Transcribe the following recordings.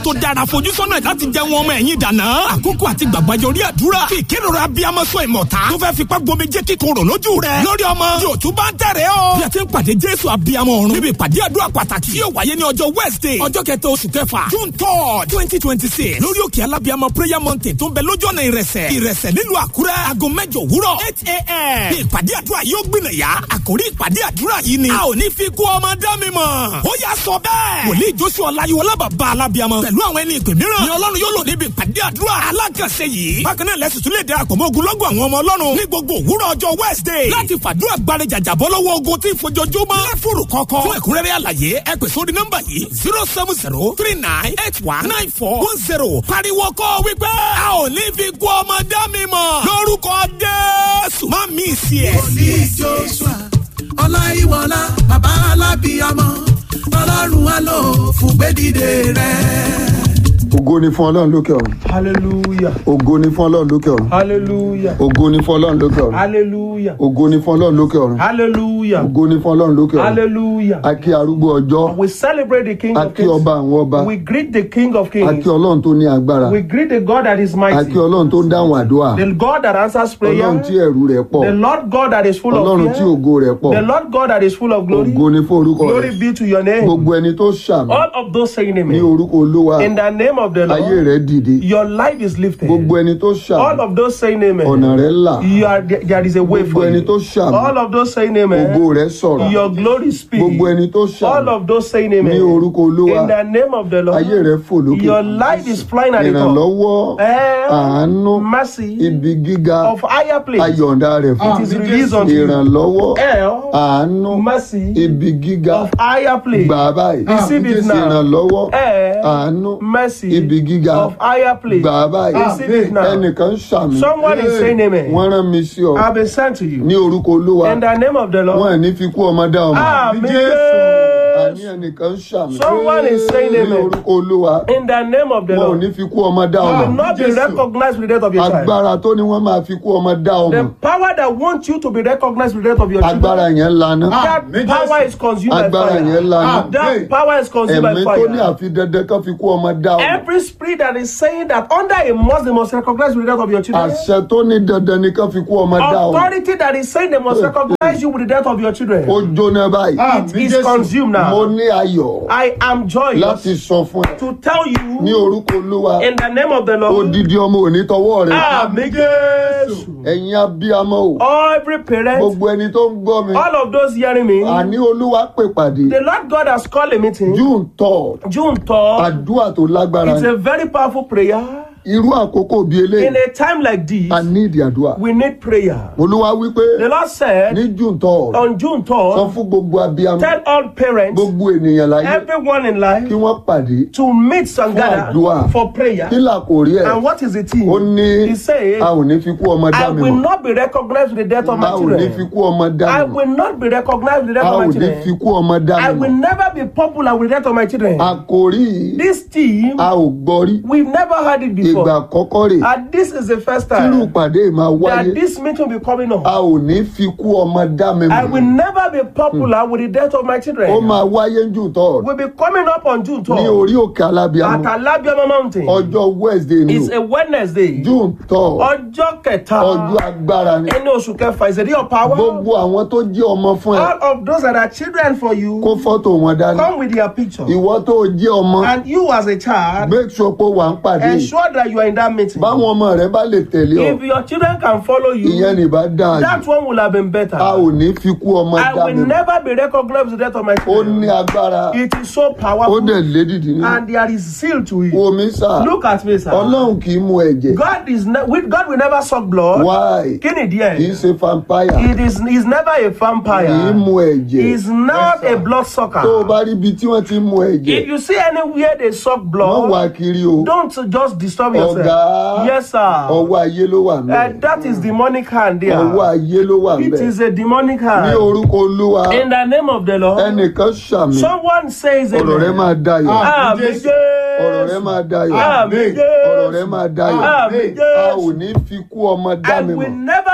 tó dára fojúsọ́nà láti jẹ́ wọn ọmọ ẹ̀yìn dànà. àkókò àti gbàgbàjọ orí àdúrà fi ìkérora abiyamọ sọ ìmọ̀ta tó fẹ́ fipá gbomi jẹ́ kíkorò lójú rẹ̀ lórí ọmọ yóò tún bá ń tẹ̀rẹ̀ o. bí a ti ń pàdé jésù abiyamọ ọ̀run níbi ìpàdé àdúrà pàtàkì yóò wáyé ní ọjọ́ wednesday ọjọ́ kẹta oṣù kẹfà june third twenty twenty six lórí òkè alábiyamọ prayer mountain tó ń bẹ lójú ọ̀nà ìrẹsẹ̀ ìrẹsẹ̀ nílùú àkúrẹ́ aago mẹ́jọ òwúrọ̀ eight a.m. ní ìpàdé àdúrà yóò gbìnàyà àkórí ìpàdé àdúrà yìí ni a ò ní fi kú ọmọ dá mi mọ̀ ó yà sọ bẹ́ẹ̀ wòlíì joshua ọláyíwọlá bàbá alábiyamọ pẹ̀lú àwọn ẹni ìpè mìíràn ni ọlọ́run yóò lò níbi ìpàdé àdúrà alákànṣe yìí bákan náà lẹ́sùn tún lè darapọ̀ mọ́ ogunlọ́gọ̀ àwọn ọmọ ọlọ́run ní gbogbo òwúrọ̀ ọjọ́ wednesday láti fàdúrà gbáre jàjàbọ́ lọ́wọ́ ogun tí ìfojoojúmọ́ lẹ́fùrù kọ̀ọ̀kan fún ẹ̀kúnrẹ́rẹ́ àlàyé ẹ pè sórí nọ́mbà yìí zero seven zero three nine eight one nine four one zero pariwo kọ́ wípé a ò ní fi kú ọmọ dá mi mọ̀ lórúkọ jésù má mi sí ẹ̀. ní joshua ọláyíwọlá bàbá alábíyamọ ọlọ́run á lò fún gbẹ́dìde rẹ̀. ògo ni fún ọlọ́run lókè ọ̀run Hallelujah. ògo ni fún ọlọ́run lókè ọ̀run Hallelujah. ògo ni fún ọlọ́run lókè ọ̀run Hallelujah. ògo ni fún ọlọ́run lókè ọ̀run Hallelujah. ògo ni fún ọlọ́run lókè ọ̀run Hallelujah. a kí arúgbó ọjọ́ We celebrate the King a of kí ọba Kings. àwọn ọba We greet the King of a Kings. kí ọlọ́run tó ní agbára We greet the God that is a mighty. kí ọlọ́run tó ń dáhùn àdúrà The God that answers ọlọ́run tí prayer. ẹ̀rù rẹ̀ pọ̀ The Lord God that is full ọlọ́run of tí fear. ògo rẹ̀ pọ̀ The Lord God that is full of glory. ògo ni fún orúkọ Glory rẹ̀ be to your name. gbogbo ẹni tó ṣàmì All of those saying ní amen. orúkọ olúwa In the name of the ayé Lord, rẹ̀ dìde your life is lifted. gbogbo ẹni tó All ṣàmì of those saying amen. ọ̀nà rẹ̀ là You are, there is a way gbogbo for ẹni you. tó ṣàmì All of those saying ògo amen. rẹ̀ sọ̀rọ̀ Your glory speaks. gbogbo ẹni tó All ṣàmì of those saying ní amen. orúkọ olúwa In the name of the Lord. ayé rẹ̀ fò lókè Your life is flying at the top. ìrànlọ́wọ́ Eh, àánú mercy ibi gíga of higher place. ayọ̀ǹda rẹ̀ fún It is released unto you. ìrànlọ́wọ́ Eh, àánú mercy ibi gíga of higher place. gbà báyìí Receive it now. ìrànlọ́wọ́ Eh, àánú mercy ibi gíga of higher place. gbà báyìí Receive it now. ẹnìkan ṣàmì Someone is saying amen. wọ́n rán mi sí ọ I've been sent to you. ní orúkọ olúwa In the name of the wọn Lord. ẹ̀ ní fi kú ọmọ dá ọmọ Amen. àní ẹnìkan ṣàmì Someone is saying ní amen. orúkọ olúwa In the name of the wọn ò Lord. ní fi kú ọmọ dá You will ọmọ not be recognized with the death of your child. agbára tó ní wọ́n máa fi kú ọmọ dá ọmọ The power that wants you to be recognized with the death of your agbára children. yẹn lana That power is consumed by agbára yẹn fire. lana That power is consumed ẹ̀mí by tó ní fire. àfi dandan kan fi kú ọmọ dá ọmọ Every spirit that is saying that under a must they must recognize with the death of your children. àṣẹ tó ní dandan ni kan fi kú ọmọ dá ọmọ Authority that is saying they must recognize you with the death of your children. ó jóná báyìí It is consumed mo now. ní ayọ̀ I am joyous láti sọ fún ẹ to tell ní you orúkọ olúwa in the name of the Lord. odidi ọmọ òní tọwọ́ rẹ Àmì Jésù. ẹ̀yin abiyamọ o Every parent, gbogbo ẹni tó ń gbọ́ mi all of those hearing me, àní olúwa pè pàdé the Lord God has called a meeting. june third June 3rd. àdúrà tó lágbára It's ni a very powerful prayer. irú àkókò bíi In eléyìí a time like this, a ní ìdí àdúrà we need prayer. olúwa wípé The Lord said ní june third on June sọ 3rd, fún gbogbo abiyamọ tell all parents, gbogbo ènìyàn láyé everyone in kí life, wọ́n pàdé to meet and gather àdúrà. for prayer. kí là kò rí ẹ̀ And what is the ó thing? ní He said, a ò ní fi kú ọmọ dá I mi will mọ̀ not be recognized with the death of a my ò ní fi children. kú ọmọ dá I mi mọ̀ will not be recognized with the a death ò of my ní fi children. kú ọmọ dá I mi will mọ̀ never be popular with the death of my children. àkòrí yìí This team, a ò gbọ́ rí we've never heard it ìgbà before. àkọ́kọ́ rè And this is the first tírú time ìpàdé yìí máa wáyé that this meeting will be coming a up. ò ní fi kú ọmọ dá mi I will mọ̀ never be popular with the death of my ó children. máa wáyé jù tọ́ We'll be coming up on June ní 12th orí òkè at alábíàmọ Alabiama Mountain. ọjọ́ wednesday ni It's o a Wednesday. june tọ́ Ọjọ́ kẹta. ọjọ́ agbára ni Ẹni oṣù kẹfà is a day of power. gbogbo àwọn tó jẹ́ ọmọ fún ẹ All of those that are children for you, kó fọ́tò wọn dání come with their picture. ìwọ tó jẹ́ ọmọ And you as a child, make sure pé wà ń pàdé yìí. ensure that you are in that meeting. báwọn ọmọ rẹ bá lè tẹ̀lé ọ If your children can follow ìyẹn you, ní bá dáa that jù one will have been better. a ò ní fi kú ọmọ I dá will mi mọ̀ never be recognized with the death of my ó ní children. agbára It is so ó powerful. dẹ̀ lédìdì ní And there is zeal to it. omi sà Look at me, sir. ọlọ́run kì í mu ẹ̀jẹ̀ God is ne- with God will never suck blood. why Kí ni kì í díẹ̀? ṣe vampire It is he's never a kì í vampire. mu ẹ̀jẹ̀ He's not a blood tó o sucker. bá rí ibi tí wọ́n ti ń mu ẹ̀jẹ̀ If you see anywhere they suck wọ́n blood, wà kiri o don't just disturb yourself. ọ̀gá Yes, sir. ọwọ́ ayé ló wà Uh, mẹ́ that is demonic hand ọwọ́ there. ayé ló wà It mẹ́ is a demonic ní hand. orúkọ olúwa In the name of the Lord, ẹnìkan ṣàmì someone says ọ̀rọ̀ rẹ amen. máa dayọ̀ Àmì ọ̀rọ̀ rẹ Jésù. máa dayọ̀ Àmì ọ̀rọ̀ rẹ Jésù. máa dayọ̀ Àmì a ò Jésù. ní fi kú ọmọ dá I mi will mọ̀ never be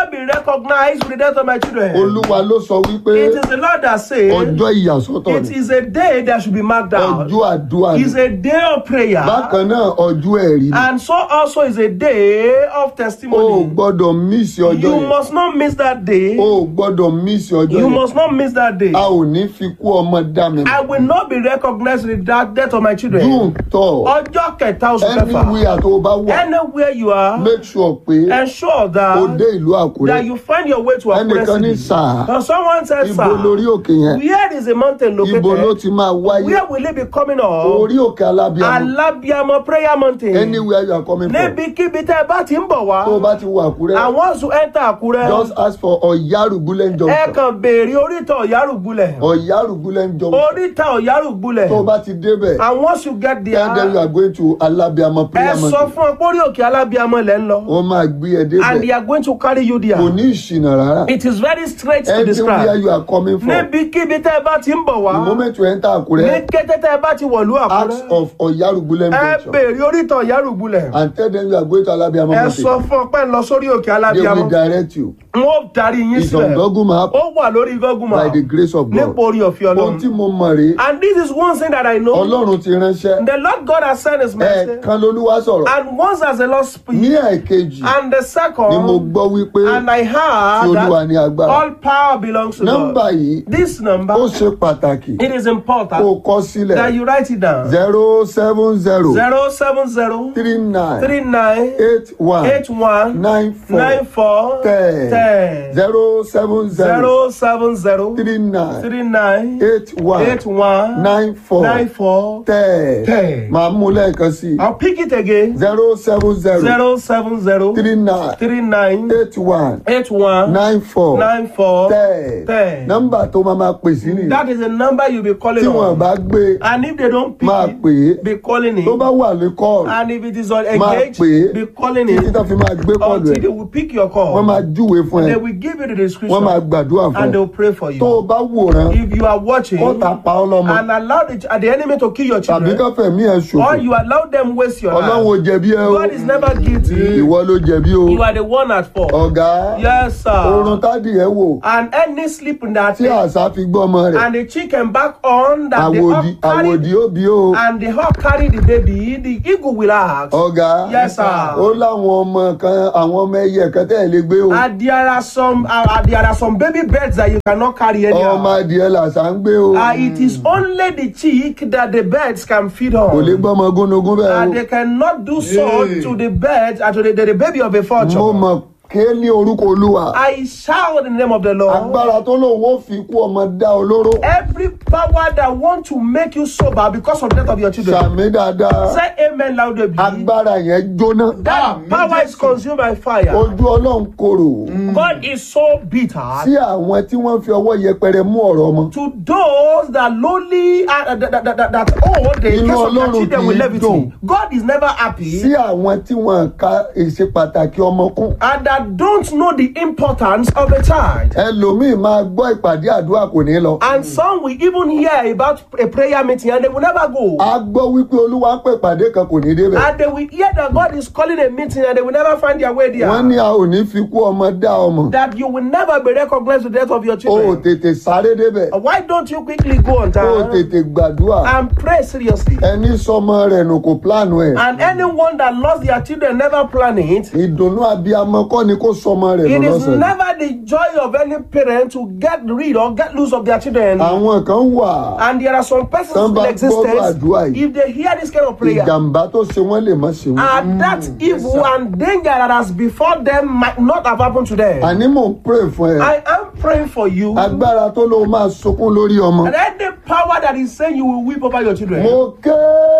recognized with the death of my children. olúwa ló sọ wípé It is the Lord that says ọjọ́ ìyàsọ́tọ̀ it ni is a day that should be marked out. ọjọ́ àdúrà ni It's a day of prayer. bákan náà ọjọ́ ẹ̀rí ni And so also is a day of o ò testimony. gbọ́dọ̀ mísì ọjọ́ You yẹn must not miss that day. o ò gbọ́dọ̀ mísì ọjọ́ You yẹn must not miss that day. a ò ní fi kú ọmọ dá mi I will not be recognized with that death of my dùn children. tọ̀ Ọjọ́ kẹta oṣù kẹfà. anywhere tó o bá wà Anywhere you are, make sure pé ensure o that dé ìlú àkúrẹ́ that you find your way to Akure ẹnìkan ní City. sáà Now someone said, ibo lórí sir, òkè yẹn where is the mountain ibo ló located? ti máa wáyé Where will it be coming up? orí òkè alábíàmọ Alabiamo prayer mountain. anywhere you are coming from Níbikíbi tẹ́ ẹ bá ti ń bọ̀ tó o wá. bá ti wà àkúrẹ́ I want to enter Akure. just ask for ọ̀yárùgbúlẹ̀ Ẹ junction kàn béèrè oríta Ọ̀yárùgbulẹ̀. ọ̀yárùgbúlẹ̀ junction Oríta Ọ̀yárùgbulẹ̀. tó o bá ti débẹ̀ And once you get tell them you there, are going to alábíàmọ ẹ prayer sọ mountain fún ọ pé orí òkè Alábíamọ lẹ́ ń lọ. wọ́n máa gbé ẹ And débẹ̀ they are going to carry you kò there. ní ìṣìnà rárá It is very straight to everywhere describe. you are coming from Níbikíbi tẹ́ ẹ bá ti ń bọ̀ wá. the moment you enter Ní àkúrẹ́ kété tẹ́ ẹ bá ti wọ̀lú ask Àkúrẹ́. of ọ̀yárùgbúlẹ̀ Ẹ junction béèrè oríta Ọ̀yárùgbulẹ̀. and tell them you are going to alábíàmọ Ẹ mountain sọ fún ọ pé ń lọ sórí òkè they will Alábíamọ. direct you N ó darí yín it's on sílẹ̀. Google map Ó wà lórí Google by Map. the grace of God Nípa orí ọ̀fẹ́ ohun tí Ọlọ́run. mo mọ̀ rèé And this is one thing that I know. ọlọ́run ti ránṣẹ́ The Lord God has sent his message. ẹ̀ẹ̀kan lolúwa sọ̀rọ̀ And once as the Lord ní speaks, ẹ̀ẹ̀kejì and the ni mo second, gbọ́ wípé and I tí heard olúwa ní that agbára all power belongs to nọ́mbà God. yìí This number, ó ṣe pàtàkì it is kó o important kọ sílẹ̀ that you write it down. zero seven zero Zero seven zero three nine three nine eight one eight one nine four nine four ten ten zero seven zero zero seven zero three nine three nine eight one eight one nine four nine four. ten ten. màá mú lẹ́ẹ̀kan sí i I'll pick it again. zero seven zero Zero seven zero three nine three nine eight one eight one nine four nine four ten ten. nọ́mbà tó máa máa pè sí nìyí That is the number you'll be calling tí wọn on. bá gbé And if they don't pick máa it, pè é be calling tó it. bá wà ní kọ́ọ̀lù And if it is on máa engaged, pè é be calling títí it tó fi máa gbé kọ́ọ̀lù until ẹ̀ they will pick your wọ́n call. máa júwe fún ẹ They will give you the wọ́n máa description gbàdúrà fún and ẹ they will pray for tó o you. bá wòran If you are watching kó ta pa ọ́ lọ́mọ and allow the, the enemy to kill your tàbí children, kó fẹ̀mí ẹ̀ ṣòfò or you allow them waste your ọlọ́run ò life, jẹ̀bi ẹ o God is never guilty. ìwọ ló jẹ̀bi o You are the one at fault. ọ̀gá Yes, oorun sir. tádì ẹ wò And any sleep in that tí day, àṣà fi gbọ́ ọmọ rẹ̀ and the chicken back on that the àwòdì hawk carry àwòdì ó bí o and the hawk carry the baby, the eagle will ask. ọ̀gá Yes, sir. ó láwọn ọmọ kan àwọn ọmọ ẹyẹ kan tẹ́ ẹ̀ lè gbé o And there are some uh, uh, there are some baby birds that you cannot carry ọmọ anyhow. adìẹ làṣà ń gbé o Uh, it is only the chick that the birds can feed kò lè on. gbọ́mọ gúnugún bẹ́ẹ̀ And o they cannot do so to the birds and to the, the, the baby of a mo fortune. mọ̀ ké ní orúkọ olúwa I shout in the name of the Lord. agbára tó lòun ó fi kú ọmọ dá olóró Every power that want to make you sober because of the death of your children. sàmì dáadáa Say amen loudly. agbára yẹn jóná That power is consumed by fire. ojú ọlọ́run korò God is so bitter sí àwọn tí wọ́n fi ọwọ́ yẹpẹrẹ mú ọ̀rọ̀ ọmọ to those that lowly uh, that, that, that, that, that oh the Inú case of their Ọlọ́run children kì with í levity. dùn. God is never happy sí àwọn tí wọ́n ka ìṣe pàtàkì ọmọ kún and that don't know the importance of a child. ẹlòmíì máa gbọ́ ìpàdé àdúrà kò ní lọ And some will even hear about a prayer meeting and they will never go. a gbọ́ wípé olúwa ń pè ìpàdé kan kò ní débẹ̀ And they will hear that God is calling a meeting and they will never find their way there. wọ́n ní a ò ní fi kú ọmọ dá ọmọ That you will never be recognized with the death of your o ò children. tètè sáré débẹ̀ Why don't you quickly go on o ò time tètè gbàdúrà and pray seriously? ẹni sọmọ rẹ̀ nù kò pílánù ẹ̀ And anyone that lost their children never plan it. ìdùnnú abiyamọ kọ́ ni kó sọmọ rẹ̀ It nù is lọ́sẹ̀ never the joy of any parent to get rid or get loose of their children. àwọn kan wà And there are some persons Tán in bá gbọ́rọ̀ existence, àdúrà yìí. if they hear this kind of prayer, ìjàmbá tó ṣe wọ́n lè má ṣe wọ́n. and that evil and danger that has before them might not have happened to them. àní mò ń pray fún ẹ I am praying for you. agbára tó ló máa sunkún lórí ọmọ And any power that is saying you will weep over your children, mo ké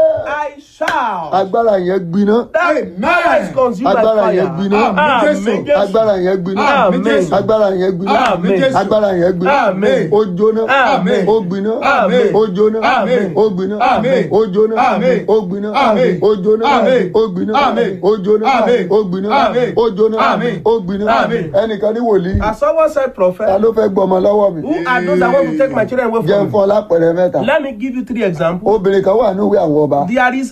I shall. agbára yẹn gbiná That power is consumed by agbára fire. yẹn gbiná Amen. Jésù. agbára yẹn gbiná Amen. agbára yẹn gbiná Amen. agbára yẹn gbiná Amen. ó jóná Amen. ó gbiná Amen. ó jóná Amen. ó gbiná Amen. ó jóná Amen. ó gbiná Amen. ó jóná Amen. ó gbiná Amen. ó jóná Amen. ó gbiná Amen. ó jóná Amen. ó gbiná Amen. ẹnìkan ní wòlíì As someone said, ta prophet, ló fẹ́ gbọmọ lọ́wọ́ mi who are those that want to take my children away jẹ́ ń from me? fọ́ lápẹ̀rẹ̀ mẹ́ta Let me give you three examples. obìnrin kan wà níwèé àwọn ọba There is a woman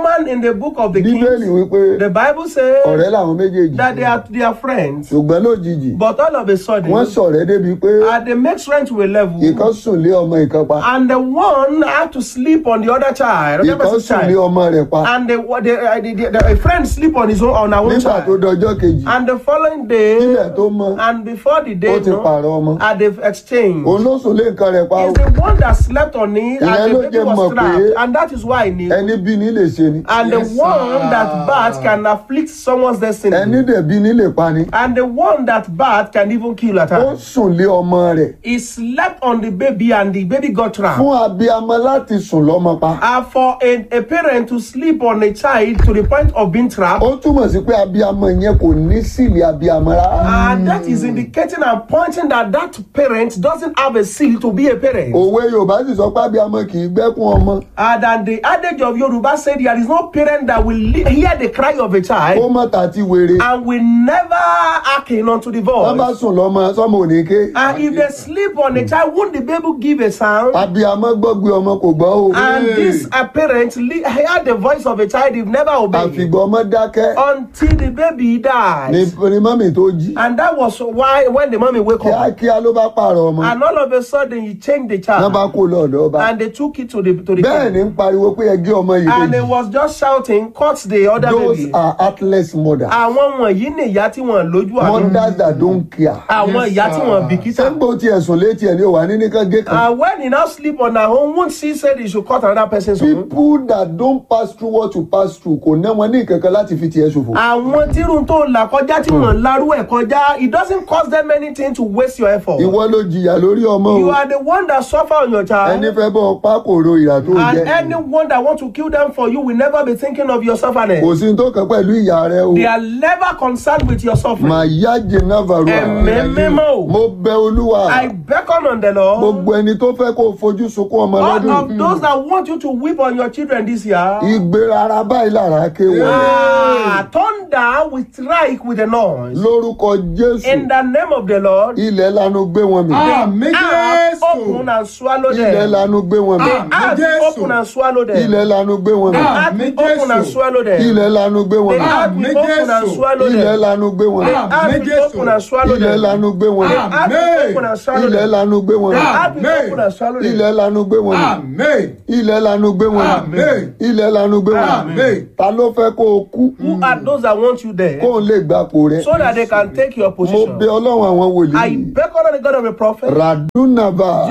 woman in the book of the bíbélì Kings, wípé the Bible says ọ̀rẹ́ làwọn méjèèjì that they are, they are friends. ṣùgbọ́n lójijì But all of a sudden, wọ́n ṣọ̀rẹ́ débi pé uh, they make friends to a level, ìkan sùn lé ọmọ ìkan pa and the one had to sleep on the other child, the other ìkan person's sùn lé child, ọmọ rẹ̀ pa and the, the, uh, the, the, the, a friend sleep on his own on her own nígbà tó child. dọjọ́ kejì And the following day, ilẹ̀ tó mọ́ and before the day, ó ti no, pààrọ̀ ọmọ uh, they've exchanged. òun ló sùn lé nǹkan rẹ̀ pa o He's the one that slept on it, Ìyẹn and ló the baby jẹ́ mọ̀ was pé trapped, and that is why he knew. ẹni bí ní lè ṣe ni And the one that bad can afflict someone's destiny. ẹni dẹ̀ bí ní lè pa ni And the one that bad can even kill at ó times. sùn lé ọmọ rẹ̀ He slept on the baby and the baby got trapped. fún abiyamọ láti sùn lọ́mọ pa And for a, a parent to sleep on a child to the point of being trapped, ó túmọ̀ sí pé abiyamọ yẹn kò ní sílẹ̀ abiyamọ rárá and that is indicating and pointing that that parent doesn't have a seal to be a parent. òwe yorùbá sì sọ pé abiyamọ kì í gbẹ́kún ọmọ And then the adage of Yoruba said there is no parent that will li- hear the cry of a ó child mọ̀ tàti wèrè and will never hearken unto the wọ́n bá voice. sùn lọ́mọ sọ́mọ òní ké And if they sleep on a child, won't the baby give a sound? abiyamọ gbọ́gbé ọmọ kò gbọ́ o And this uh, parent li- heard the voice of a child, they've never obeyed àfìgbọ́ ọmọ dákẹ́ until the baby ni dies. ni mọ́mì tó jí And that was why when the mommy wake up, kíákíá ló bá pààrọ̀ ọmọ and all of a sudden he changed the wọ́n bá child, kó lọ́ọ̀dọ̀ ọba and they took it to the to the bẹ́ẹ̀ ni king. ń pariwo pé ẹgẹ́ ọmọ yìí and he kejì was just shouting, "Cut the other those baby." are heartless mothers Àwọn wọ̀nyí ni ìyá tí wọ́n lójú àná. mothers that don't care Àwọn ìyá tí wọ́n bìkítà. sẹ́ńgbò tí ẹ̀sùn létí ẹ̀ ní òwà ní nìkan gé kan And when he now sleep on her own, won't she said he should cut another person's own? people that don't pass through what you pass through kò ná wọn ní ìkankan láti fi tiẹ̀ ṣòfò. Àwọn tírun tó là kọjá tí wọ́n larú ẹ̀ kọjá, it doesn't cost them anything to waste your effort. ìwọ ló jìyà lórí ọmọ You o are the one that suffer on your child. ẹni fẹ́ bọ́ ọpá kò ro ìyà tó And jẹ anyone that want to kill them for you will never be thinking of your suffering. kò sí ní tó kàn pẹ̀lú ìyà rẹ o They are never concerned with your suffering. màá yá jìnnà Ẹ̀mí varua mímọ́. mo bẹ olúwa I beckon on the Lord. gbogbo ẹni tó fẹ́ kó o fojú sunkún ọmọ All lọ́dún of those that want you to weep on your children this year. ìgbérara báyìí lára ké wọ Ah, thunder will strike with a noise. lórúkọ jésù In the name of the Lord. ilẹ̀ lanu gbé wọn mì Àmì earth Jésù. open and swallow ilẹ̀ them. lanu gbé wọn mì Àmín Earth Jésù. open and swallow them. ilẹ̀ lanu gbé wọn mì Àmín Earth open and Jésù. swallow them. ilẹ̀ lanu gbé wọn The mì earth will Àmín open and Jésù. swallow ilẹ̀ them. lanu gbé wọn mì The earth will Jésù. open and swallow ilẹ̀ them. lanu gbé wọn mì The earth will open and swallow ilẹ̀ them. lanu gbé wọn mì The earth will Àmín. open and swallow them. ilẹ̀ lanu gbé wọn mì Àmì. ilẹ̀ lanu gbé wọn mì Àmín. ilẹ̀ lanu gbé wọn mì Àmín. ta ló fẹ́ kó o kú Who are those that want you there? kó o lè gbapò rẹ So that they can take your mo position. bẹ ọlọ́run àwọn I wòlíì beckon on the God of a prophet. radunaba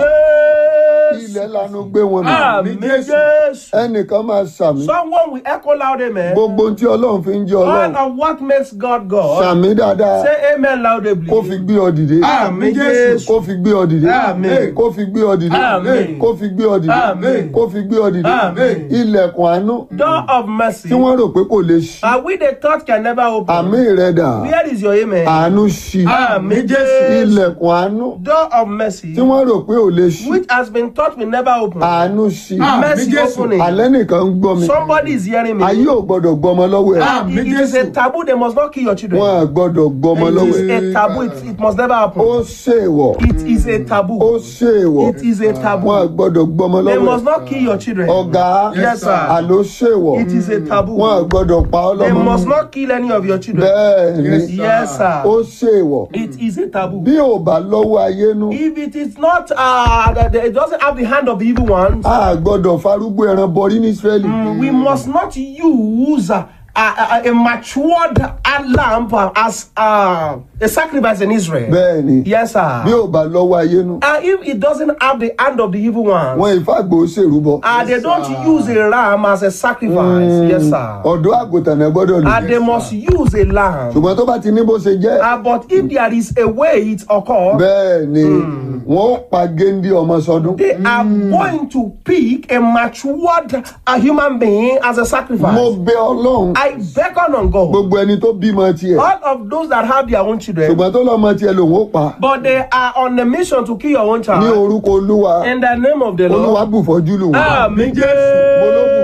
Yes. ilẹ̀ lanu gbé wọn mì Amen. Jésù. Yes. ẹnìkan máa sàmì Someone will echo loud amen. gbogbo ohun tí ọlọ́run fi ń jẹ́ All ọlọ́run of what makes God God. sàmì dáadáa Say amen loudly. kó fi gbé ọ dìde Àmì Jésù. kó fi gbé ọ dìde Àmín. kó fi gbé ọ dìde Àmín. kó fi gbé ọ dìde Àmín. kó fi gbé ọ dìde Àmín. ilẹ̀kùn àánú Door of mercy. tí wọ́n rò pé kò lè ṣí Are we the thought can never open? àmì rẹ̀ dà Where is your amen? àánú ṣí Àmì Jésù. ilẹ̀kùn àánú Door of mercy. tí wọ́n rò pé ò lè ṣí Which has been thought will never open. àánú ṣí Àmín Mercy Jésù. opening. alẹ́ nìkan ń gbọ́ mi Somebody is hearing me. ayé ò gbọ́dọ̀ gbọ́mọ lọ́wọ́ ẹ̀ Àmín It is a Jésù. taboo. They must not kill your children. wọ́n à gbọ́dọ̀ gbọ́mọ It lọ́wọ́ is ẹ̀ a taboo. It, it must never happen. ó ṣèwọ̀ It is a ó taboo. ṣèwọ̀ It is a wọ́n à taboo. gbọ́dọ̀ gbọ́mọ They lọ́wọ́ must ẹ̀ not kill your children. ọ̀gá Yes, sir. àló ṣèwọ̀ It is a taboo. wọ́n à gbọ́dọ̀ pa ọ́ They lọ́mọ must not kill any of your children. bẹ́ẹ̀ ni Yes, Yes, sir. ó ṣèwọ̀ It is a taboo. bí ò bá lọ́wọ́ ayé nú If it is not, uh, that it doesn't have the hand of the evil ones, a gbọ́dọ̀ farúgbó ẹran bọrí ní Ísírẹ́lì we must not use uh, a, a, a matured lamp as uh, a sacrifice in Israel. bẹ́ẹ̀ ni Yes, bí sir. ò bá lọ́wọ́ ayé nú And if it doesn't have the hand of the evil ones, wọn ìfàgbọ́ ṣèrúbọ uh, they don't use a ram as a sacrifice. Yes, sir. ọ̀dọ́ àgùntàn náà gbọ́dọ̀ lò And they must use a lamb. ṣùgbọ́n tó bá ti ní bó ṣe jẹ́ Uh, but if there is a way it occurs, bẹ́ẹ̀ ni wọ́n ó pa géńdé ọmọ sọdún they are going to pick a matured a human being as a sacrifice. mo bẹ ọlọ́run I beckon on God. gbogbo ẹni tó bímọ tiẹ̀ All of those that have their own children, ṣùgbọ́n tó lọ́mọ tiẹ̀ lòun ó pa but they are on a mission to kill your own ní child. orúkọ olúwa In the name of the olúwa Lord. bùfọ́jú lù wọ́n Amen. mo ló bùfọ́jú lù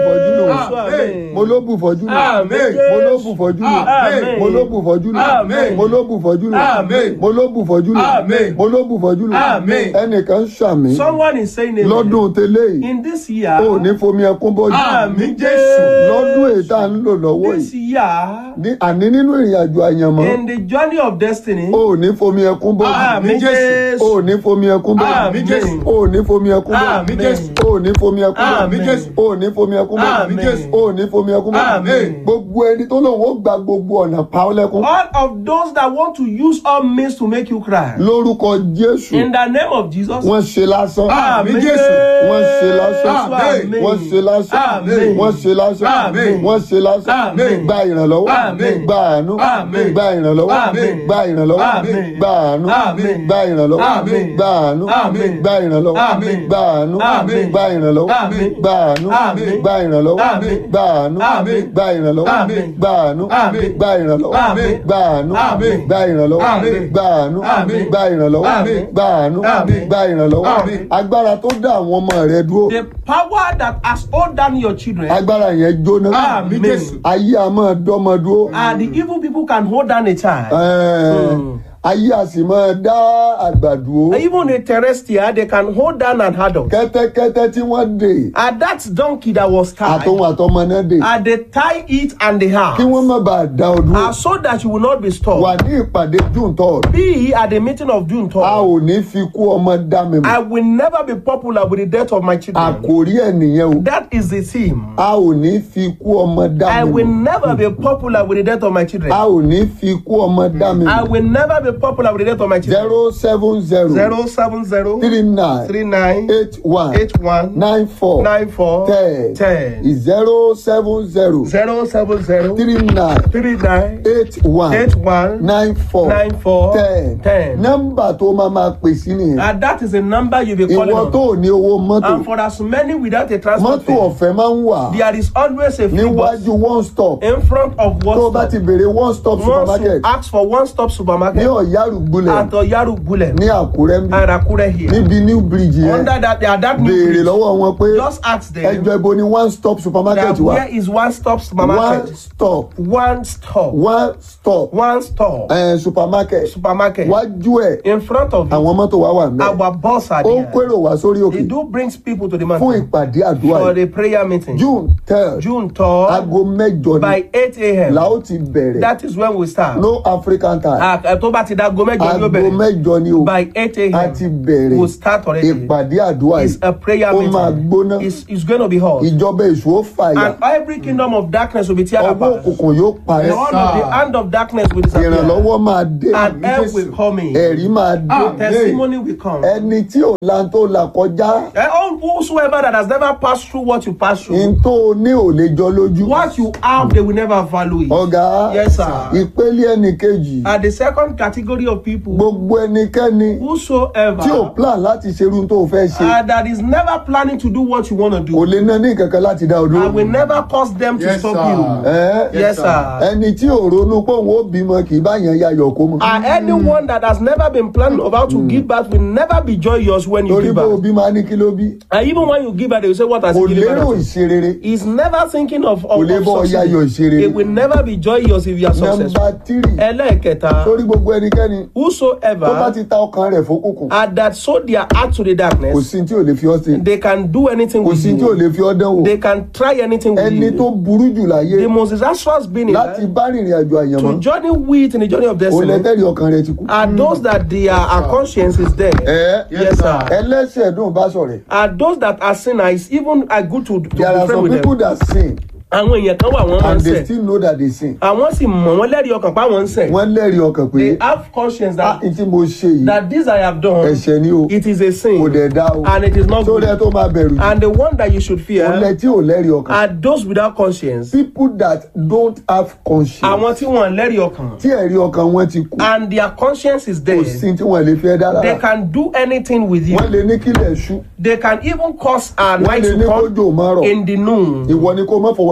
nù Amen. mo ló bù fọ́jú nù Amen. mo ló bù fọ́jú nù Amen. mo ló bù fọ́jú nù Amen. mo ló bù fọ́jú nù Amen. mo ló bù fọ́jú nù Amen. mo ló bù fọ́jú nù Amen. ẹnìkan ṣàmì Someone is saying amen. lọ́dún tẹ́lẹ̀ yìí In this year, o ò ní fomi ẹkún bọ́jú Àmín Jésù. lọ́dún èyí tá à ń lò lọ́wọ́ this yìí year, ní- àní nínú ìrìn àjò àyànmọ́ in the journey of destiny, o ò ní fomi ẹkún bọ́jú Àmín o ò Jésù. ní fomi ẹkún bọ́jú Àmín Jésù. o ò ní fomi ẹkún bọ́jú Àmín Jésù. o ò ní fomi ẹkún bọ́jú Àmín Jésù. o ò ní fomi ẹkún bọ́jú Àmín Jésù. o ò ní fomi ẹkún bọ́jú Àmín. gbogbo ẹni tó lòun ó gba gbogbo ọ̀nà pa ọ́ lẹ́kún all of those that want to use all means to make you cry, lórúkọ Jésù in the name of Jesus, wọ́n ṣe lásán Àmín wọ́n ṣe lásán Àmín. wọ́n ṣe lásán Àmín. wọ́n ṣe lásán Àmín. wọ́n ṣe lásán Àmín. gba ìrànlọ́wọ́ Àmín. gba àánú Àmín. gba ìrànlọ́wọ́ Àmín. gba ìrànlọ́wọ́ Àmín. gba àánú Àmín. gba ìrànlọ́wọ́ Àmín. gba àánú Àmín. gba ìrànlọ́wọ́ Àmín. gba àánú Àmín. gba ìrànlọ́wọ́ Àmín. gba àánú Àmín. gba ìrànlọ́wọ́ Àmín. gba àánú Àmín. gba ìrànlọ́wọ́ Àmín. gba àánú Àmín. gba ìrànlọ́wọ́ Àmín. gba àánú Àmín. gba ìrànlọ́wọ́ Àmín. gba àánú Àmín. gba ìrànlọ́wọ́ Àmín. gba àánú Àmín. gba ìrànlọ́wọ́ Àmín. agbára tó dá àwọn ọmọ rẹ dúró the power that has hold down your children, agbára yẹn jóná Àmín Jésù. ayé a máa dọ́mọ dúró and the evil people can hold down a child. Ẹ̀ẹ́, ayé a sì máa dá àgbà dúró Even a terrestrial, they can hold down an adult. kẹ́tẹ́kẹ́tẹ́ tí wọ́n dè And that donkey that was tied, àtọ̀hún àtọmọ náà dè and they tie it and they have, kí wọ́n má bàa dá ọ dúró and so that you will not be wà stopped. ní ìpàdé june third Be at the meeting of June a 3rd. ò ní fi kú ọmọ dá mi I mọ̀ will never be popular with the death of my children. àkòrí ẹ̀ nìyẹn o That is the theme. a ò ní fi kú ọmọ dá I mi will mọ̀ never be popular with the death of my children. a ò ní fi kú ọmọ dá mi I mọ̀ will never be popular with the death of my children. zero seven zero Zero seven zero three nine three nine eight one eight one nine four nine four ten ten zero seven zero zero seven zero three nine three nine eight one eight one nine four nine four ten ten. nọ́mbà tó máa máa pè sí nìyẹn And that is a number you be calling ìwọ on. tó ò ní owó mọ́tò And for as many without a transport mọ́tò fare, ọ̀fẹ́ máa ń wà there is always a free bus níwájú one stop in front of tó o bá what ti béèrè one stop Once you supermarket ask for one stop ní supermarket ọ̀yárùgbulẹ̀ at Oyaru Gulem ní àkúrẹ́ ń bí and Akure here. níbi new bridge yẹn Under that, they are that new béèrè bridge. lọ́wọ́ wọn pé Just ask them ẹjọ́ ibo ni one stop supermarket that wà where is one stop one supermarket? stop One stop. one stop One stop eh, supermarket supermarket. wájú ẹ̀ In front of you, àwọn mọ́tò wa wà mẹ́ our boss are ó ń there. kérò wá sórí òkè It do brings people to the fún mountain ìpàdé àdúrà for yìí the prayer meeting. june third June 3rd aago mẹ́jọ ni by 8 a.m. la ó ti bẹ̀rẹ̀ That is when we start. no african time Ah, eh, tó bá ti da aago mẹ́jọ ni ó aago bẹ̀rẹ̀. mẹ́jọ ni o By 8 a a.m. ti bẹ̀rẹ̀ We'll start already. ìpàdé àdúrà It's yìí a prayer ó máa meeting. gbóná It's, it's going to be hot. ìjọba èṣù ó fàyà And every kingdom of darkness will be tear ọwọ́ apart. òkùnkùn yóò And parẹ́ all of the hand of darkness will disappear. ìrànlọ́wọ́ máa dé And help will come in. ẹ̀rí máa dé Testimony will come. ẹni tí ò lan tó là kọjá And all whosoever that has never passed through what you passed through, n tó ní ò lè jọ lójú what you have, they will never value it. ọ̀gá Yes, sir. ìpele ẹnì kejì And the second category of people, gbogbo ẹnikẹ́ni whosoever tí ò plan láti ṣerú tó fẹ́ ṣe uh, that is never planning to do what you want to kò do, lè ná ní kankan láti dá o I dúró. will never cause them to Yes, stop sir. you. Ẹ́, Yes, sir. ẹni tí ò ronú pé òun ó bímọ kì í bá yẹn yayọ̀ kó mọ. And anyone that has never been planning about to give birth will never be joyous when you torí give pé birth. òbí máa ní kí ló bí And even when you give birth, they will say, What has kò he given lérò birth? ìṣerere. He's never thinking of, Kò of, lè of bọ́ success. yayọ̀ ìṣerere. It will never be joyous if you are nọmba successful. tírì Ẹlẹ́ẹ̀kẹta, torí gbogbo ẹnikẹ́ni tó bá whosoever ti ta ọkàn rẹ̀ fókùnkùn had that sold their heart to the kò darkness, sí tí ò lè fi ọ́ ṣe they can do anything kò with sí tí ò you. lè fi ọ́ dánwò They can try anything with ẹni tó you. burú jù láyé The most disastrous being in láti life bá rìnrìn àjò àyànmọ́ to journey with in the journey of òun destiny lẹ́tẹ̀rì ọkàn rẹ̀ ti kú. are those that their our conscience is there. ẹ Yes, sir. ẹlẹ́sẹ̀ dùn bá sọ̀rẹ̀ Are those that are sinners even are good to, to there are be friends some with people them. that sin Àwọn èèyàn kan wà wọ́n máa ń and they ṣẹ̀. still know that they sin Àwọn sì mọ̀ wọ́n lẹ́rìí ọkàn pa wọ́n ń ṣẹ̀. wọ́n lẹ́rìí ọkàn pé They have conscience ah that n tí mo ṣe yìí that this I have done, ẹ̀ṣẹ̀ ni o it is a sin kò dẹ̀ dá o and it is not tó good. rẹ tó máa bẹ̀rù jù And the one that you should òun fear lẹ tí ò lẹ́rìí ọkàn are those without conscience. people that don't have conscience Àwọn tí wọ́n lẹ́rìí ọkàn. tí ẹ̀rí ọkàn wọn ti kú And their conscience is kò there. sí tí wọ́n lè fi ẹ́ dára They can do anything with you. wọ́n lè ní kílẹ̀ ṣú They can even cause a wọ́n night lè ní to come kójò má rọ̀ in the noon. ìwọ ni kó má fọwọ́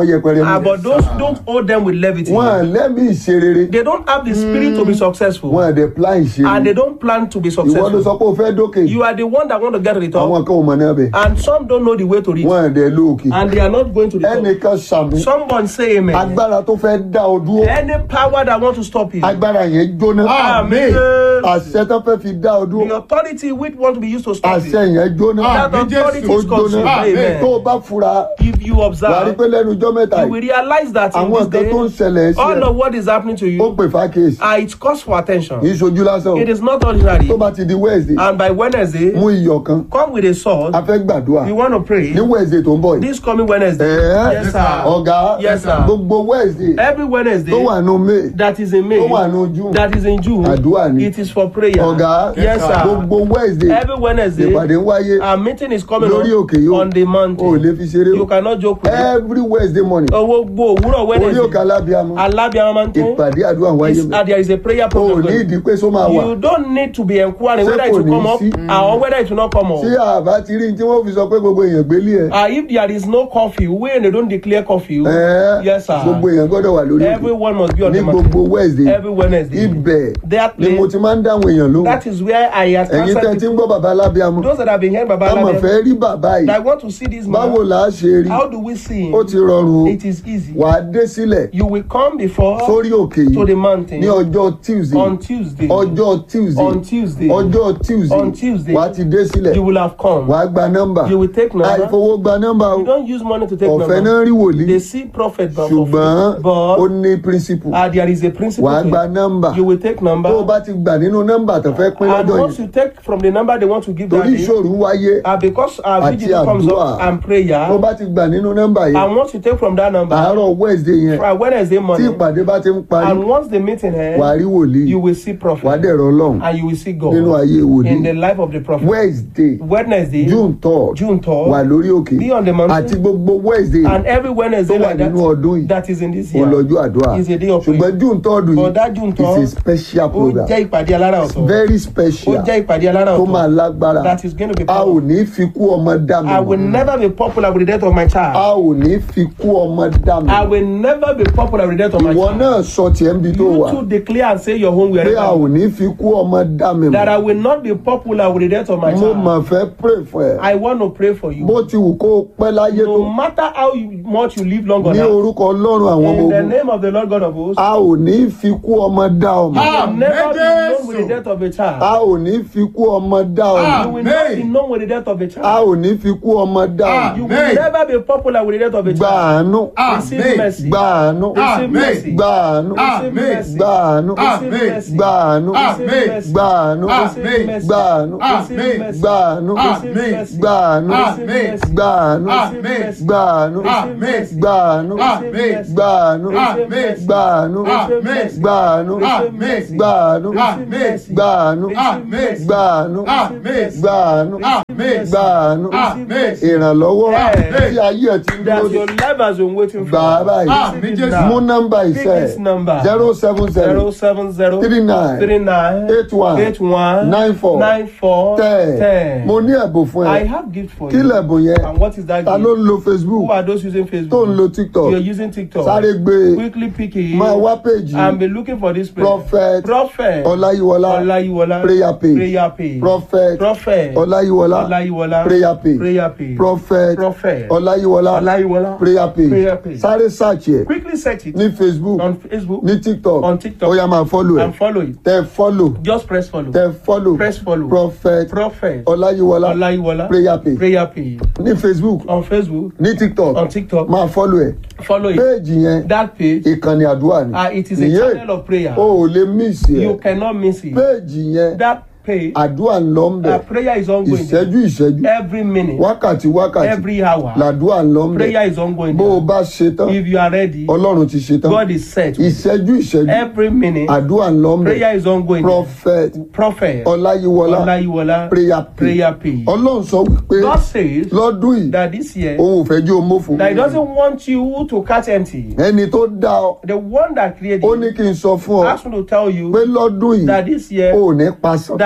yẹpẹrẹ Ah, mi but those don't hold them with levity. wọn lẹ́mí ìṣerere They don't have the spirit to be successful. wọn dẹ̀ plan And ìṣerere they don't plan to be ìwọ ló successful. sọ pé o fẹ́ dókè You are the one that want to get to the top. àwọn kan ò mọ̀ náà bẹ̀ And some don't know the way to reach. wọn dẹ̀ lóòkè And they are not going to the top. ẹnìkan sàmì Someone say amen. agbára tó fẹ́ dá ọ dúró Any power that want to stop you. agbára yẹn jóná Amen. àṣẹ tó fẹ́ fi dá ọ The dúró authority which want to be used to stop àṣẹ you. yẹn jóná That Amen. authority ó is consumed. jóná tó o Amen. bá fura If you wà á rí observe, pé lẹ́nu ọjọ́ mẹ́ta you will yìí realize that in àwọn this nǹkan tó ń day, ṣẹlẹ̀ sí all ẹ of what is happening to ó you, pè fákèsì uh, it calls for attention. kì í ṣojú lásán o It is not ordinary. tó bá ti di wednesday And by Wednesday, mú iyọ̀ kan come with a sword. a fẹ́ gbàdúrà You want to pray ní wednesday tó ń bọ̀ yìí this coming Wednesday. Ẹ̀ẹ́, Yes, sir. ọ̀gá Yes, sir. gbogbo wednesday Every Wednesday tó wà nù may that is in May, tó wà nù june that is in June, Àdúrà ni. it is for prayer. ọ̀gá Yes, sir. gbogbo wednesday Every Wednesday, ìpàdé ń wáyé our meeting is coming lórí up òkè yóò on the o ò mountain. lè fi ṣeré You o cannot joke with it. every wednesday morning Owó gbó òwúrọ̀ orí òkè Wednesday. alábíàmọ Alábíàmọ́ mountain. ìpàdé àdúrà ń wáyé Is, mi uh, there is a prayer o ò program. ní going. ìdí pé só máa wà You don't need to be inquiring Ṣé whether it kò will ní come up sí? uh, or whether it will not come up. tí àbá ti rí tí wọ́n fi sọ pé gbogbo èèyàn gbélé ẹ̀ Uh, if there is no curfew, when they don't declare curfew, ẹ̀ẹ́ yes, sir. gbogbo èèyàn gbọ́dọ̀ wà lórí òkè Everyone must be on ní the mountain. gbogbo wednesday Every Wednesday. ibẹ̀ That ni mo place, ti máa ń dáhùn èèyàn lóhùn that is where I have ẹ̀yin tẹ́ ti ń answered gbọ́ bàbá alábíàmọ those that have been heard Baba ká mọ̀ Alabi. fẹ́ rí bàbá yìí I want to see this báwo man. là á ṣe rí How do we see him? ó ti rọrùn o It is easy. wà á dé sílẹ̀ You will come before sórí òkè to the yìí mountain ní ọjọ́ tuesday on Tuesday. ọjọ́ tuesday On Tuesday. ọjọ́ tuesday On Tuesday. wà á ti dé sílẹ̀ You will have come. wà á gba nọ́mbà You will take number. àìfowó gba nọ́mbà o You don't use money to take ọ̀fẹ́ number. náà rí wòlíì They see prophet but for ṣùgbọ́n free. ó But ní principle uh, there is a principle. wà á thing. gba nọ́mbà You will take number. tó o bá ti gbà nínú nọ́mbà tó fẹ́ pín and lọ́jọ́ once yìí you take from the number they want to give that torí day, ìṣòro wáyé uh, because our Àti vigil comes àdúrà. up and prayer, tó o bá ti gbà nínú nọ́mbà yìí and once you take from that number, àárọ̀ wednesday yẹn for Wednesday tí morning, ìpàdé bá ti ń parí and once the meeting wà á ends, rí wòlíì you will see wà á prophet, dẹ̀rọ ọlọ́run and you will see nínú God ayé in the wòlíì life of the prophet. wednesday Wednesday, june third June wà 3rd, lórí òkè be on the mountain. àti gbogbo wednesday and every Wednesday tó wà like nínú ọdún yìí that, that is in this year, olọ́jọ́ àdúrà is a day of ṣùgbọ́n prayer. june third But that June yìí is a 3rd, special ó program jẹ́ ìpàdé alára ọ̀tọ̀. very Ó special jẹ́ ìpàdé alára tó máa ọ̀tọ̀. lágbára That is going to be a ò powerful. ní fi kú ọmọ dá mi I will mọ̀ never be popular with the death of my a child. ò ní fi kú ọmọ dá mi I mọ̀ will never be popular with the death of my ìwọ child. náà sọ tiẹ̀ ń bi tó You wà too declare and say your home pé a ò wherever. ní fi kú ọmọ dá mi That I mọ̀ will not be popular with the death of my mo child. mà fẹ́ pray fún ẹ I want to pray for bó you. ti wù kó o pẹ́ láyé tó No matter how you- much you live long on ní earth, orúkọ ọlọ́run àwọn ọmọ in the ogun name of the Lord God of hosts, a ò ní fi kú ọmọ dá ọmọ Ah. you will never be known with the Jésù. death of a a child. ò ní fi kú ọmọ dá ọmọ You will not be Amen. known with the death of a a child. ò ní fi kú ọmọ dá ọmọ You will Amen. never be popular with the death of a gba child. àánú Receive Amen. mercy. gba àánú Receive Amen. mercy. gba àánú Receive Amen. mercy. gba àánú Receive Amen. mercy. gba àánú Amen. gba àánú Amen. gba àánú Amen. gba àánú Amen. gba àánú Amen. gba àánú Amen. gba àánú Amen. gba àánú Amen. gba àánú Amen. gba àánú Amen. gba àánú Amen. gba àánú Amen. gba àánú Amen. gba àánú Amen. gba àánú Amen. gba àánú Amen. ìrànlọ́wọ́ Amen. tí ayé ẹ̀ ti ń That dúró your de life has been waiting for. gbà á báyìí Amen. Receive it Jésù. mú now. nọ́mbà Pick ìṣe this number. zero seven zero zero seven zero three nine three nine eight one eight one nine four nine four ten ten. mo ní ẹ̀bùn fún I ẹ have gift for kí you. lẹ̀bùn yẹn And what is that ta ló gift? ń lo facebook Who are those using Facebook? tó ń lo tiktok You are using TikTok. sáré gbé e Quickly pick it. máa wá péjì and be looking for this place. prophet Prophet. ọláyíwọlá Olayiwola. prayer page Prayer page. prophet Prophet. ọláyíwọlá Olayiwola. prayer page Prayer page. prophet Prophet. ọláyíwọlá Olayiwola. prayer Prayer page page. sáré search ẹ Quickly search it ní facebook on Facebook ní tiktok On TikTok. ó yá máa follow ẹ and follow it. tẹ follow Just press follow. tẹ follow Press follow. prophet Prophet. ọláyíwọlá Olayiwola. prayer page Prayer page. ní facebook On Facebook. ní tiktok On TikTok. máa follow ẹ Follow it. péèjì yẹn That page. ìkànnì àdúrà ni Uh, it is a Ìyẹn, channel of prayer. o ò lè miss You ẹ cannot miss it. péèjì yẹn That page. àdúrà ń lọ ń bẹ Uh, prayer is ongoing. ìṣẹ́jú ìṣẹ́jú Every minute. wákàtí wákàtí Every hour. làdúrà ń lọ ń bẹ Prayer is ongoing. bó o bá ṣe tán If you are ready, ọlọ́run ti ṣe tán God is set. ìṣẹ́jú ìṣẹ́jú Every minute. àdúrà ń lọ ń bẹ Prayer is ongoing. prophet Prophet. ọláyíwọlá Olayiwola. prayer page Prayer page. ọlọ́run sọ wípé God says lọ́dún yìí that this year òun ò fẹ́ jí o mófo that He doesn't want you to catch empty. ẹni tó dá ọ The one that created ó ní you kí n sọ fún ọ asked me to tell you pé lọ́dún yìí that this year o ò ní pasán that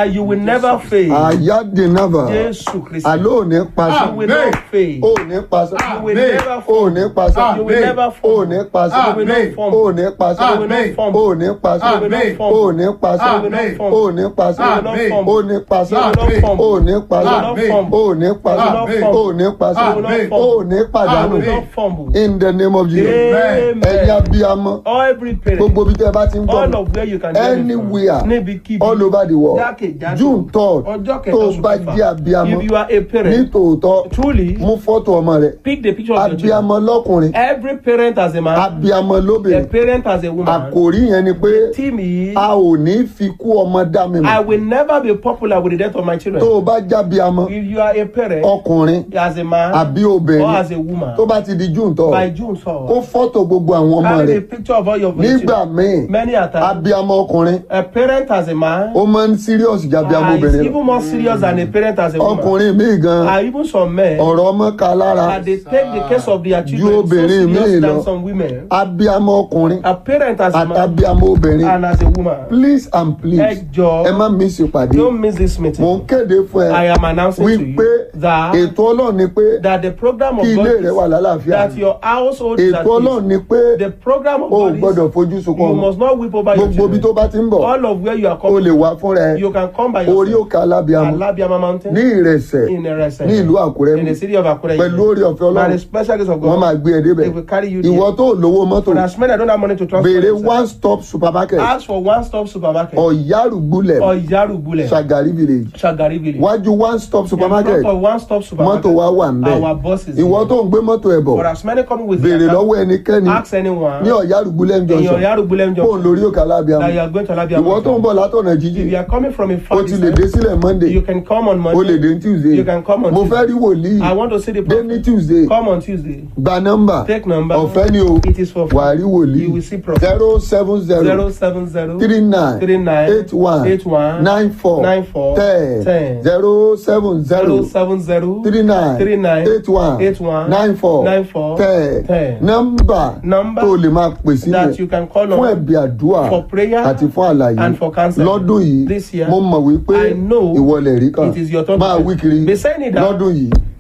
that you will never fail. àyádìnnábà Jésù Kristi. àlọ́ ò ní pasán You will not fail. ò ní pasán You will Amen. never ò fall. ní pasán You will never ò fall. ní pasán You will not Amen. fumble. ò ní pasán You will not Amen. fumble. ò ní pasán You will not Amen. fumble. ò ní pasán You will not Amen. fumble. ò ní pasán You will not Amen. fumble. ò ní pasán You will not fumble. ò ní pasán You will not fumble. ò ní pasán Amen. ò ní pasán You will not Amen. ò fumble. ní You pàdánù will Amen. not fumble. in the name of Jesus Amen. ẹ̀yin abiyamọ Every parent. gbogbo bí tẹ́ ẹ bá ti ń all gbọ́ of where you can hear me from. anywhere níbikíbi all over the world jákèjádò June third ọjọ́ tó kẹta o oṣù bá kẹfà. jẹ́ abiyamọ if you are a ní parent tòótọ́ truly mú fọ́tò ọmọ rẹ pick the picture of your children abiyamọ lọ́kùnrin every parent as a man abiyamọ a lóbìnrin parent as a woman àkòrí yẹn ni pé team is a ò ní fi kú ọmọ dá mi I mọ̀ will never be popular with the death of my children tó o bá jábíamọ if you are a parent ọkùnrin as a man àbí or obìnrin as a woman tó bá ti di june tọ́ by June kó so fọ́tò gbogbo àwọn ọmọ carry rẹ the picture of all your nígbà children míì many a time abiyamọ ọkùnrin a parent as a man ó máa ń serious jábíamọ uh, is obìnrin lọ even more serious than a parent as a woman ọkùnrin míì gan and even some men ọ̀rọ̀ ọmọ ka lára and they take the case of their Ju children so obìnrin míì serious lọ. than some women abiyamọ ọkùnrin a parent as a man àtàbíamọ obìnrin and as a woman please and please ẹ jọ ẹ má miss ìpàdé don't miss this mò meeting ń kéde fún I ẹ am announcing to wípé you that ètò ọlọ́run ni pé that the program of kí ilé God rẹ wà is lálàáfíà that your household is at ètò ọlọ́run peace ni pé the program of o ò God gbọ́dọ̀ is fojú sunkún you ọmọ must not weep over your gbogbo ibi tó children bá ti ń bọ̀ all of where you are o coming lè wá fúnra ẹ you can come by orí yourself òkè alábíamọ Alabiama mountain ní ìrẹsẹ̀ in Erese ní ìlú àkúrẹ́ in the city of Akure pẹ̀lú orí ọ̀fẹ́ by the ọlọ́run special grace of wọ́n máa God gbé ẹ débẹ̀ they will carry you ìwọ there tó lówó mọ́tò for as many that don't have money to transport béèrè themselves, one stop supermarket ask for one stop supermarket ọ̀yárùgbúlẹ̀ or Yarubule Shagari village Shagari village wájú one stop supermarket in front of one stop supermarket mọ́tò wa wà ń bẹ̀ our boss is ìwọ there. tó ń gbé mọ́tò ẹ̀ bọ̀ for as many coming with béèrè their car, lọ́wọ́ ẹnikẹ́ni ask anyone ní ọ̀yárùgbúlẹ̀ in your junction Yarubule fóun junction lórí òkè alábíamọ that you are going to Alabia ìwọ tó ń mountain bọ̀ látọ̀nà if you jíjìn are coming from a o far ti lè dé distance sílẹ̀ monday you can come on o lè dé Monday ní tuesday You can come on mo Tuesday. fẹ́ rí wòlíì I want to see the dé ní prophet tuesday come on Tuesday gba nọ́mbà take number ọ̀fẹ́ ni o it is for wà á rí you wòlíì will see prophet zero seven zero zero seven zero three nine three nine eight one eight one nine four nine four ten ten zero seven zero zero seven zero three nine three nine eight one eight one nine four nine four ten ten nọ́mbà Number tó lè máa pè that you sílẹ̀ can call fún on ẹ̀bí àdúrà for prayer àti fún àlàyé and for counseling. lọ́dún yìí This year, mo mọ̀ wípé I know ìwọlẹ̀ rí kan it is your turn máa to wí pray. kiri Be saying it that lọ́dún yìí